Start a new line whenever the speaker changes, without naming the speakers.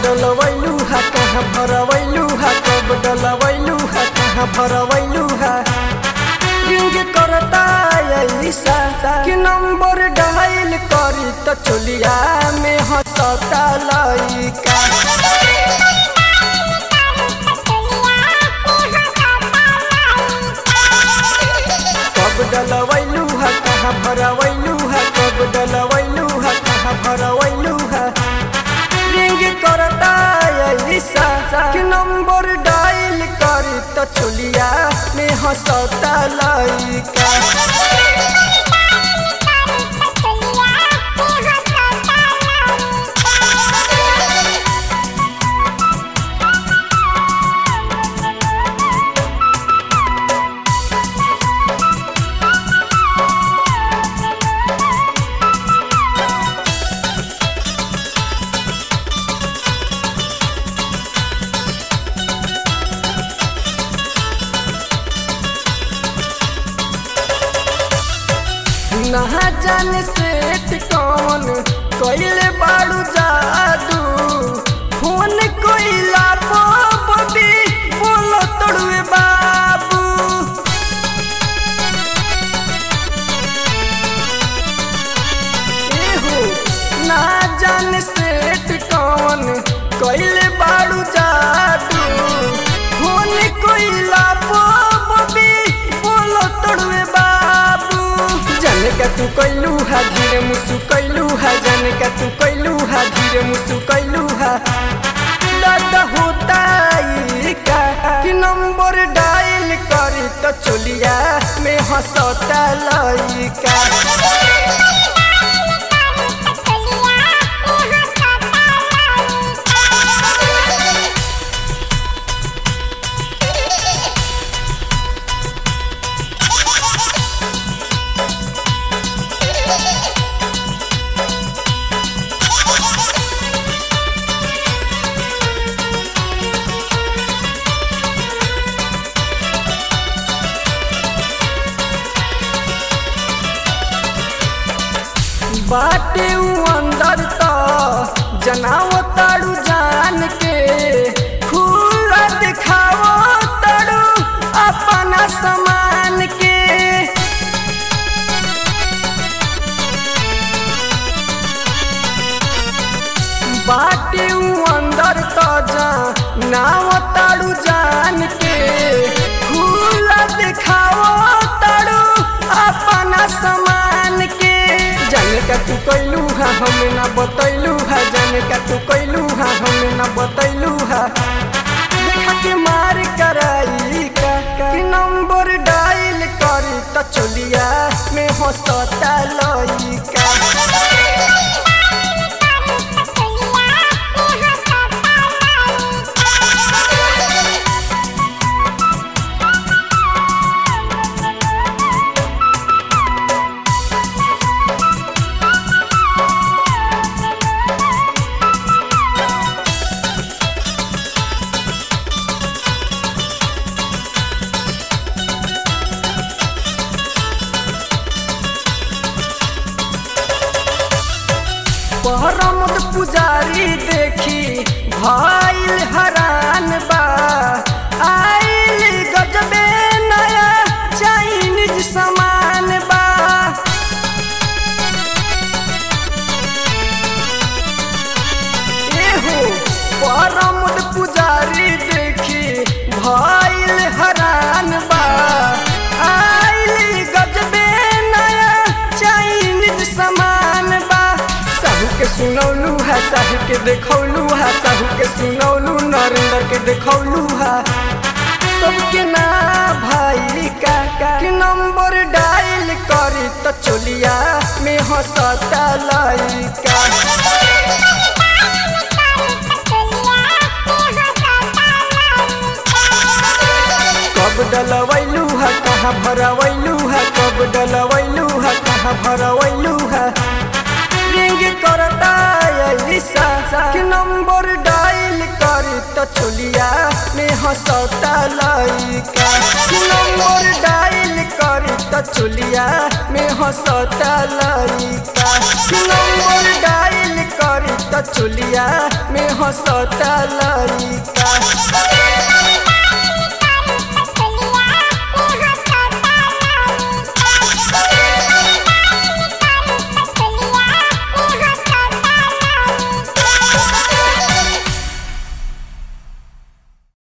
डलवैलू हा कहाँ भरवैलू हा कब डलवैलू हा कहाँ भरवैलू हा रिंग करता ऐसा कि नंबर डायल करी तो चोलिया में हंसता लइका कब डलवैलू हा कहाँ भरवैलू हा कब डलवैलू हा कहाँ भरवैलू हा रिंग करता ऐसा कि नंबर डायल करी तो चोलिया में हंसता लइका नहा जाने से कौन कोइले बाड़ू जादू फोन कोइला बबी बोलो तड़ुए बाबू एहो ना जाने से कौन कोइले बाड़ू जादू फोन कोइला बबी बोलो तड़ुए बाबू जाने का तू कैलू हा धीरे मुसु कैलू हा जाने का तू कैलू हा धीरे मुसु कैलू हा दादा होता ई का कि नंबर डायल करी तो चोलिया में हंसता लइका बाटे उ अंदर त जनाव ताड़ू जान के खुला दिखाओ ताड़ू अपना समान के बाटे उ अंदर त जनाव ताड़ू जान के खुला दिखाओ ताड़ू अपना समान के जाने का तू कैलू हा हमें ना बतैलू हा जाने का तू कैलू हा हमें ना बतैलू हा देखा के मार कराई का कि नंबर डायल करी तो चोलिया में हंसता लइका परमद पुजारी देखी भइल हरान बा आइल गजबे नया चाइनीज सामान बा एहो परमद पुजारी देखी भइल हरान बा आइल गजबे नया चाइनीज सामान बा साहू के सुनौलू है साहू के देखौलू है साहू के सुनौलू नरेंद्र के देखौलू है सबके ना भाई का का कि नंबर डायल करी तो चोलिया में हंसता लइका कब डलवैलू है कहाँ भरवैलू है कब डलवैलू है कहाँ भरवैलू है रिंग करता ऐसा कि नंबर डायल करी तो चोलिया में हंसता लइका कि नंबर डायल करी तो चोलिया में हंसता लइका कि नंबर डायल करी तो त चोलिया में हंसता लइका